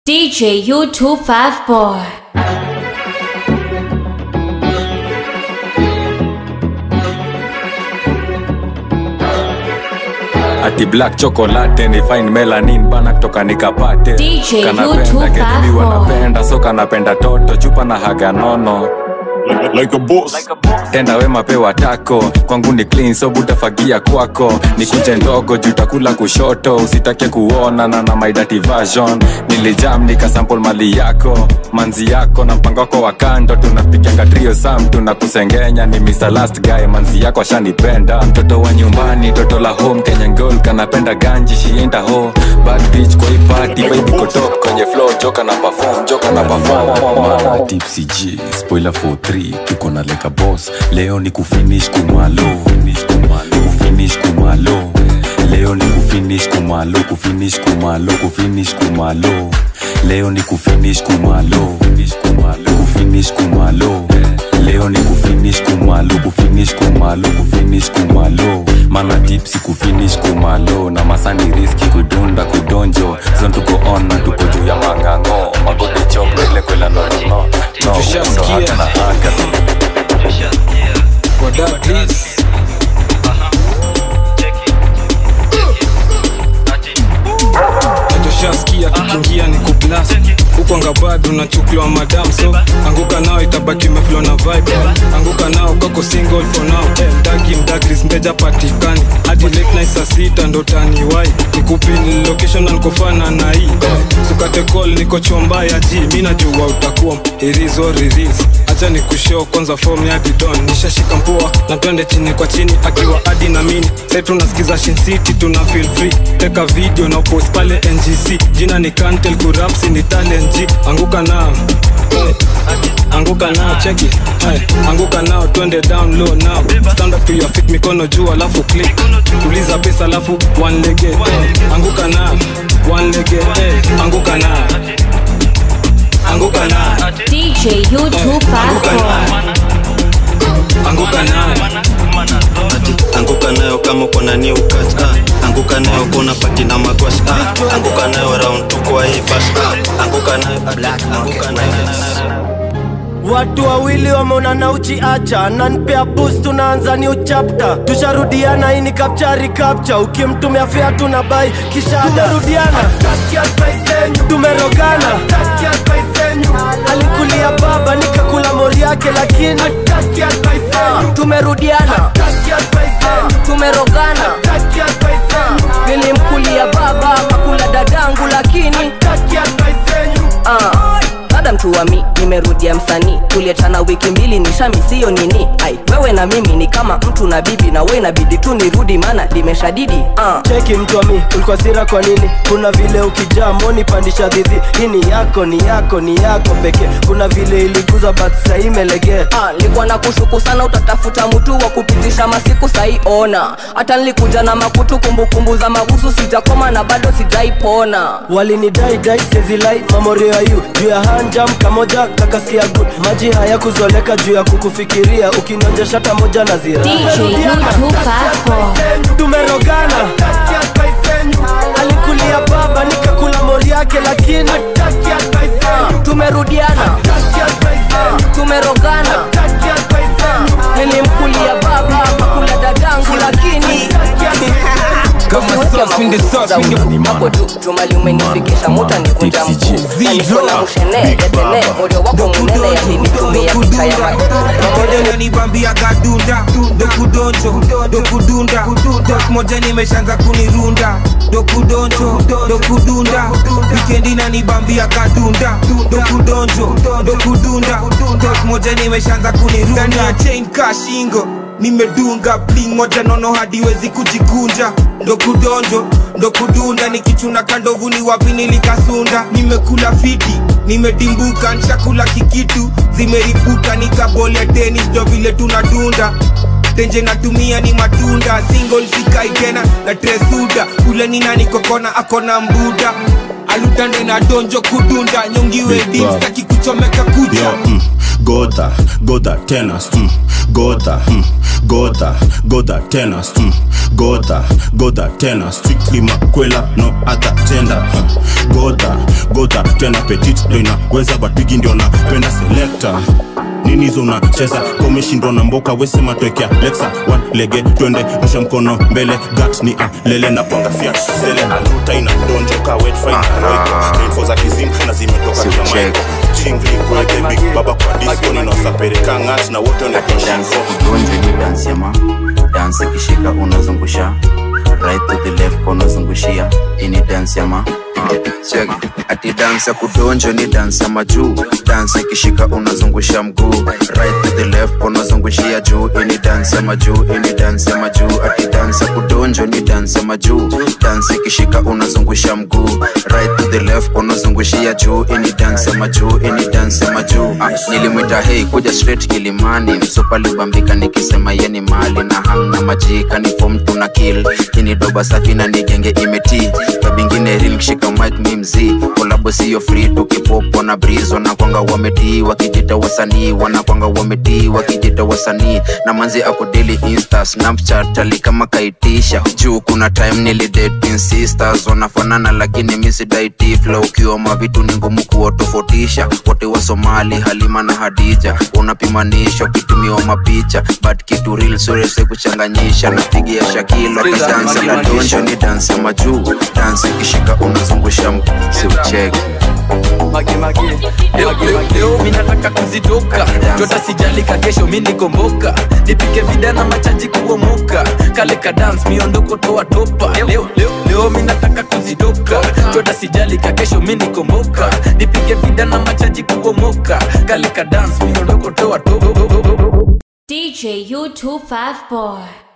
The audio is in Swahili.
DJ U254. ati black chocolate ni fine melanin bana kutoka nikapate DJ kanapenda U254. kedumi wanapenda so kanapenda toto chupa na haga nono like a boss. tenda wema pewa tako kwangu ni clean so butafagia kwako ni kunje ndogo juu takula kushoto usitake kuona na na my dirty version nilijam nikasample mali yako manzi yako na mpango wako wa kando tunapiganga trio sam tunakusengenya ni Mr. last guy manzi yako ashanipenda mtoto wa nyumbani toto la home Kenya girl kanapenda ganji shienda ho bad bitch kwa hii party baby ko top kwenye flow joka na perform joka na perform tipsy g spoiler for 3 tuko na leka boss leo ni kufinish kumalo finish kumalo kufinish kumalo leo ni kufinish kumalo kufinish kumalo kufinish kumalo leo ni kufinish kumalo kufinish kumalo kufinish kumalo leo ni kufinish kumalo kufinish kumalo kufinish kumalo mana tipsi kufinish kumalo na masani riski kudunda kudonjo zon tuko on na tuko juu ya mangango magode chopro ile kwela nonono no Tushasikia. undo haka na haka What up, please? tushaskia tukiingia ni kuplas huko ngabado nachukuliwa madam so anguka nao itabaki meflo na vibe anguka nao kako single for now hey, mdagi mdagris mteja patikani hadi late night saa sita ndo taniwai nikupin location na nikofana na hii hey, sukate call niko chomba ya ji mi najua utakuwa irizo riris acha ni kushow kwanza form ya didon nishashika mpua na twende chini kwa chini akiwa adi na mini sai tunasikiza Shin City tuna feel free teka video na post pale ngc jina ni kantel kurapsi ni talent G anguka nao hey. anguka nao cheki hey. anguka nao twende down low now stand up to your feet mikono juu alafu click tuliza pesa alafu one lege hey. anguka nao one lege hey. anguka nao anguka nao DJ U254. anguka nao anguka nayo kama uko na new cut ah. anguka nayo kuna pati na magwash ah. anguka nayo round tu kwa hii bus ah. anguka nayo anguka nayo watu wawili wameonana uchiacha nanpea bus tunaanza new chapter tusharudiana hii ni kapchari kapcha ukimtumia fea tuna bai kisha tumerudiana tumerogana alikulia baba nikakula mori yake lakini tumerudiana Ah, tumerogana Ah, nilimkulia baba makula dadangu lakini Ah, dada mtu wa mi nimerudia msanii tulietana wiki mbili nishamisiyo nini ai wewe na mimi ni kama mtu na bibi na we inabidi tu nirudi mana limeshadidi Ah, cheki mtu wa mi ulikuwa sira kwa nini kuna vile ukijaa moni pandisha dhidhi hii ni yako ni yako ni yako pekee kuna vile iliguza but sahii imelegea Ah, nilikuwa na kushuku sana utatafuta mtu wa kupitisha masiku sai ona hata nilikuja na makutu kumbukumbu za mabusu sijakoma na bado sijaipona walinidai dai sezilai mamorio ya yu juu ya hanjam kamoja kakasikia good maji haya kuzoleka juu ya kukufikiria ukinonja shata moja na zira DJ U254. tumerogana alikulia baba nikakula mori yake lakini tumerudiana Ah, tumerogana Ah, nilimkulia baba makula dadangu lakini Kama sauce, minde sauce, minde- hapo tu jumali umenifikisha muta nikunja mkuu na niko na mushene etene morio wako munene yalinitumia picha ya ma- moja nanibambia kadunda dokudonjo dokudunda tok moja nimeshanza kunirunda dokudonjo dokudunda wikendi nanibambia kadunda dokudonjo dokudunda tok moja nimeshanza kunirunda ndani ya chain ka shingo nimedunga bling moja nono hadiwezi kujikunja ndo kudonjo ndo kudunda nikichuna kandovu ni wapi nilikasunda nimekula fiti nimedimbuka nshakula kikitu zimeripuka nikabolia tenis ndo vile tunadunda tenje natumia ni matunda single sikai tena na tresuda ule ni nani kokona akona mbuda alutande na donjo kudunda nyongiwe Big dim Bob. staki kuchomeka kucha Yo, mm, gota gota tenas mm. gota mm. gota gota tenas mm. gota gota tena strictly makwela no other gender mm. gota gota tena petit ndo inaweza but bigi ndio napenda selector nini hizo unacheza komeshindwa na mboka wesema twekea lexa one lege twende rusha mkono mbele gat ni alele na panga fiat sele aluta ina donjoka wet fine roiko info za kizim na zimetoka kia maiko chingli kweke big baba kwa disco ninaosapeleka ngat na wote ni Gonje ni dance ya ma dance ikishika unazungusha right to the left unazungushia ini dance ya ma Check. ati dance ya kudonjo ni dance ya majuu dance ikishika unazungusha mguu right to the left unazungushia juu ini dance ya majuu ini dance ya majuu ati dance ya kudonjo ni dance ya majuu dance ikishika unazungusha mguu right to the left unazungushia juu ini dance ya majuu ini dance ya majuu ah, nilimwita hei kuja straight kilimani msupa libambika nikisema yeni mali na hamna majika ni fom tuna kill ini doba safi na nigenge imeti kabingine ril kishika mic mi mzii kolabo siyo free tukipopo na brizo na kwanga wametii wakijita wasanii wanakwanga wametii wakijita wasanii na manzi ako daily insta snapchat ali kama kaitisha juu kuna time nilidating sisters wanafanana lakini misidaiti flow ukiwa mavitu ni ngumu kuwatofautisha wote wa somali halima na hadija unapimanisha ukitumiwa mapicha but kitu real surese kuchanganyisha napigia shakilo kidansa la donjo ni dansi ya majuu dansi ikishika unazungusha siucheki mage mage leo, leo, leo mi nataka kuzitoka jota sijalika kesho mi nikomboka nipike vidana machaji kuomoka kale ka dance miondoko toa topa leo, leo, leo mi nataka kuzitoka jota sijalika kesho mi nikomboka nipike vidana machaji kuomoka kale ka dance miondoko toa topa DJ U254.